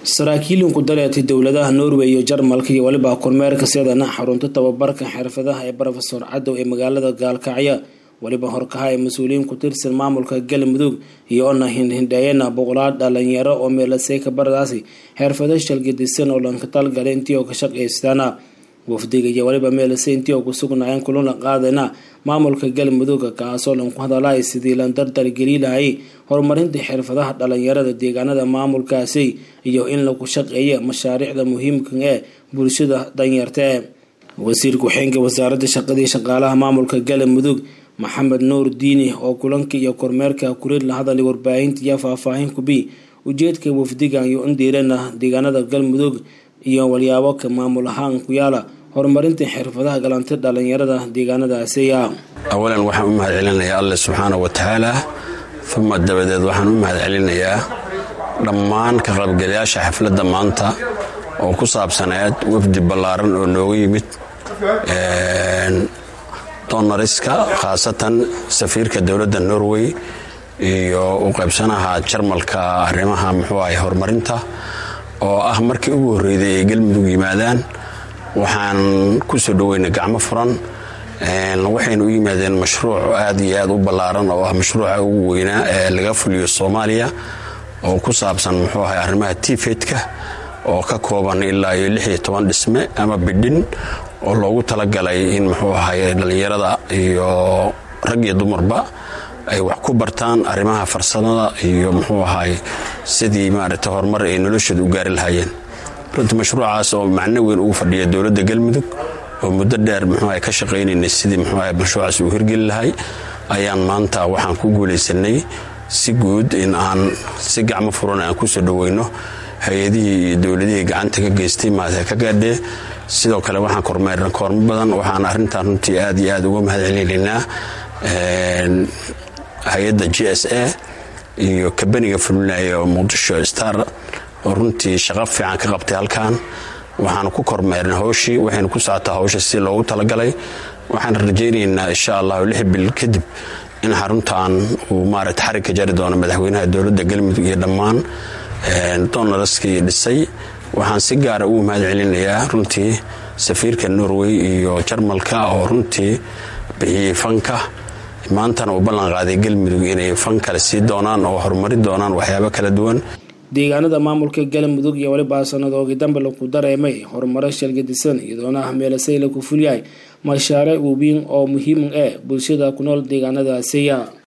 saraakiil ku dareetay dowladaha norway iyo jarmalka iyo weliba kormeerka sidana xarunta tababarka xirfadaha ee rofesor cadow ee magaalada gaalkacyo weliba horkaha ee mas-uuliyiin ku tirsan maamulka galmudug iyo ona hindhindheeyana boqolaal dhalinyaro oo meelasay kabaradaasi xirfado shalgadisan oo lanka talgala intii oo ka shaqaystaana wafdiga iyo weliba meelase intii oo ku sugnaayeen kulana qaadana maamulka galmudug kaasoo lanku hadalay sidii lan dardar geliilahayay horumarinta xirfadaha dhalinyarada deegaanada maamulkaasi iyo in lagu shaqeeya mashaariicda muhiimka ee bulshada danyarta ee wasiir ku-xeenka wasaaradda shaqadii shaqaalaha maamulka galmudug maxamed nuur diini oo kulanka iyo kormeerka kurid la hadalay warbaahinta iyo faahfaahin kubi ujeedka wafdigan iyo indiirana deegaanada galmudug iyo walyaabo ka maamul ahaan ku yaala horumarinta xirfadaha galanta dhalinyarada deegaanadaasi awalan waxaan u mahad celinayaa alle subxaana wa tacaala uma dabadeed waxaan u mahad celinayaa dhammaan ka qaybgalayaasha xafladda maanta oo ku saabsaneed wafdi ballaaran oo nooga yimid donariska khaasatan safiirka dowladda norway iyo u qaybsanaha jarmalka arrimaha muxuu ahay horumarinta oo ah markii ugu horreyday ay galmudug yimaadaan waxaan ku soo dhoweynay gacmo furan waxayna u yimaadeen mashruuc aad iyo aad u ballaaran oo ah mashruuca ugu weynaa ee laga fuliyo soomaaliya oo ku saabsan muxuu ahay arrimaha tifedka oo ka kooban ilaa iyo lix iyo toban dhisme ama bidhin oo loogu talagalay in muxuu ahay dhallinyarada iyo rag iyo dumarba ay wax ku bartaan arrimaha farsamada iyo muxuu ahay sidii maaragtay horumar ay noloshooda u gaari lahaayeen runtii mashruucaas oo macno weyn ugu fadhiya dowladda galmudug oo muddo dheer muxuu ahay ka shaqaynaynay sidii muxuu ahay mashruucaas uu hirgeli lahay ayaan maanta waxaan ku guulaysanay si guud in aan si gacmo furan aan ku soo dhoweyno hay-adihii iyo dowladihii gacanta ka geystay maata ka gaadhee sidoo kale waxaan kormeerna koormo badan waxaan arrintan runtii aad iyo aad uga mahad celinaynaa hay-adda g s a iyo kabaniga fulinaya oo muqdisho star oo runtii shaqo fiican ka qabtay halkan waxaan ku kormeernay howshii waxaynu ku socotaa howsha si loogu talagalay waxaan rajaynaynaa insha allahu lix bil kadib in xaruntan uu maarata xarig ka jari doono madaxweynaha dowladda galmudug iyo dhammaan donaraskii dhisay waxaan si gaara ugu mahad celinayaa runtii safiirka norway iyo jarmalka oo runtii bixiyey fanka maantana uu ballan qaaday galmudug inay fan kale sii doonaan oo horumarin doonaan waxyaabo kala duwan deegaanada maamulka galmudug iyo weliba sanadoogi dambe laku dareemay horumaro shalgadisan iyadoona ah meelasay laku fulyahay mashaariic waaweyn oo muhiim ah bulshada ku nool deegaanadaasiya